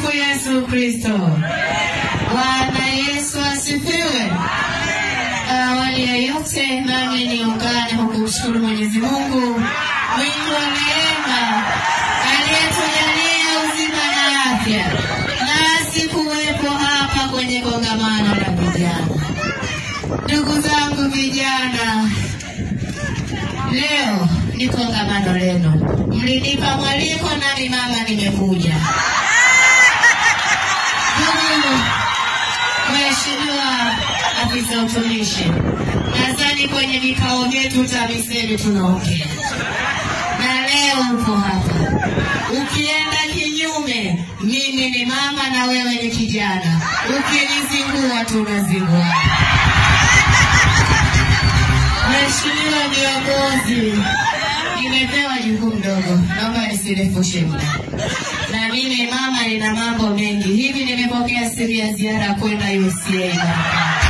Tumsifu Yesu Kristo. Bwana Yesu asifiwe. Awali ya yote, nami niungane kwa kumshukuru Mwenyezi Mungu mwingi wa neema aliyetujalia uzima na afya, nasi kuwepo hapa kwenye kongamano la vijana. Ndugu zangu vijana, leo ni kongamano lenu, mlinipa mwaliko nami mama nimekuja. Ndugu Mheshimiwa afisa utumishi, nadhani kwenye vikao vyetu TAMISEMI tunaongea na leo uko hapa. Ukienda kinyume, mimi ni mama na wewe ni kijana, ukinizingua tunazingua. Mheshimiwa viongozi, nimepewa jukumu dogo, naomba nisirefushe muda. Na mimi mama, nina mambo mengi hivi. Nimepokea siri ya ziara kwenda UCA Marekani.